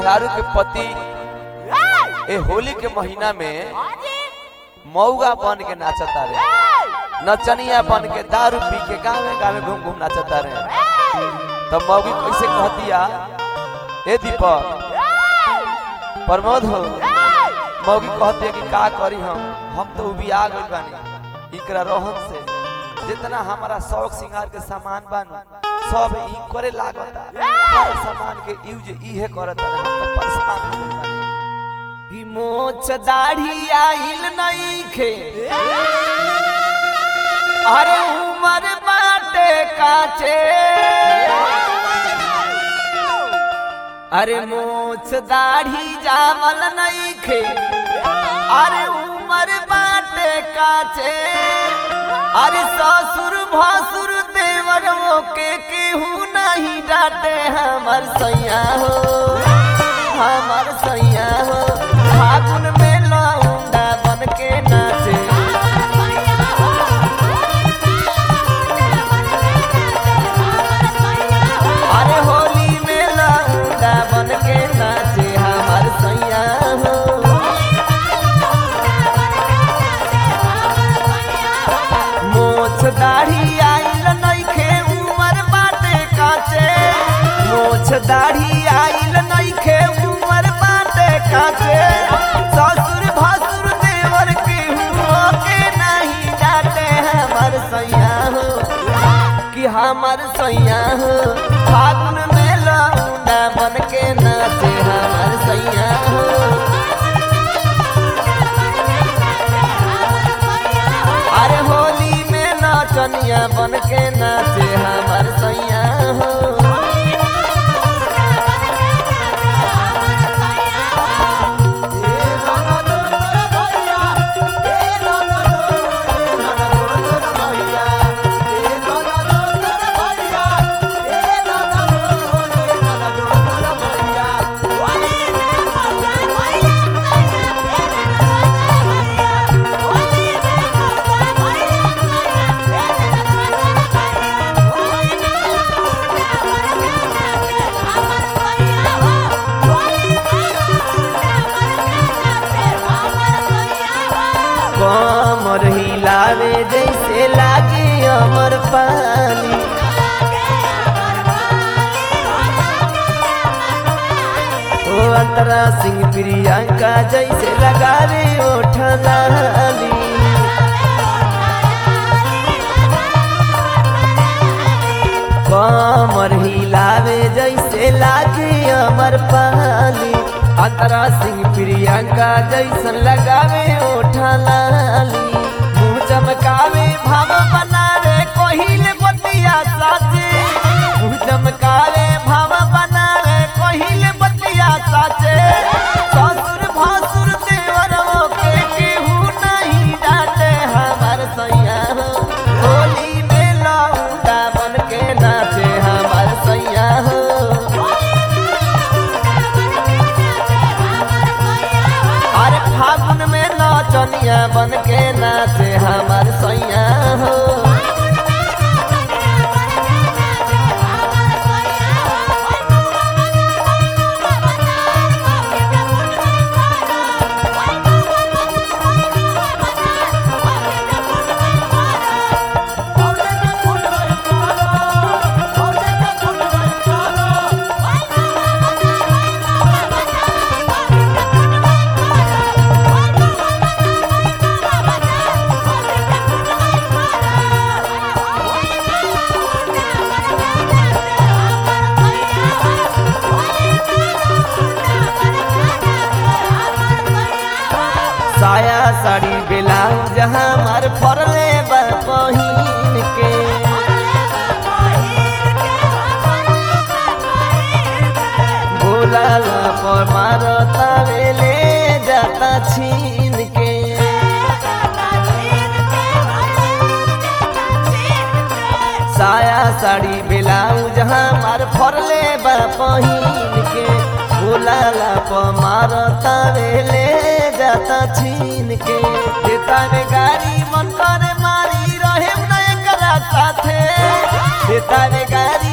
मेहरारू के पति ए होली के महीना में मऊगा बन के नाचता रे नचनिया बन के दारू पी के गावे गावे घूम घूम नाचता रे तब मौगी कैसे कहतिया ए दीपक प्रमोद हो मौगी कहती है कि का करी हम हम तो भी आ गई बानी इकरा रोहन से जितना हमारा शौक सिंगार के सामान बानू सब ई करे लागता हर सामान के यूज इहे करता हम तो परेशान हो गइल बानी कि मोछ दाढ़ी आइल नईखे अरे उमर बाटे काचे अरे मोछ दाढ़ी जामल नईखे अरे उमर बाटे काचे अरे ससुर भसुर देवर के केहू नहीं डांटे हमर सैया हो हमर सैया हो फागुन में लौंडा बन के नाचे अरे होली में लौंडा बन के नाचे हमर सैया हो मोछ दाढ़ी आइल नइखे उमर बाटे काचे मोछ दाढ़ी आइल नइखे उमर बाटे काचे ससुर भसुर देवर के हुओ के नहीं जाते हमर सैया हो कि हमर सैया हो फागुन में लौंडा बन के नाचे हमर सैया हो अरे होली में नाचनिया बन के नाचे हमर सैया हो कमर हिलावे जैसे लागे अमर पानी ओ अंतरा सिंह प्रियंका जैसे लगावे ओठ लाली कमर हिलावे जैसे लागे अमर पाली अंतरा सिंह प्रियंका जैसन लगावे ओठा लाली मुंह चमकावे भाव बनावे कोहिल बतिया साचे मुंह चमकावे भाव बनावे कोहिल बतिया साचे ससुर भासुर देवर के केहू नहीं डांटे हमर सैया हो होली में लौंडा बन के नाचे हमर सैया हो अरे फागुन में नाचनिया बन के नाचे हमर सैया हो साया साड़ी ब्लाउज हमार फरले बा पहिन के बोलाला पर मारता ले जाता छीन के साया साड़ी ब्लाउज हमार फरले बा पहिन के बोलाला पर मारता ले जाता छीन के देता में गाड़ी मन करे मारी रहे न एकरा साथे देता में गाड़ी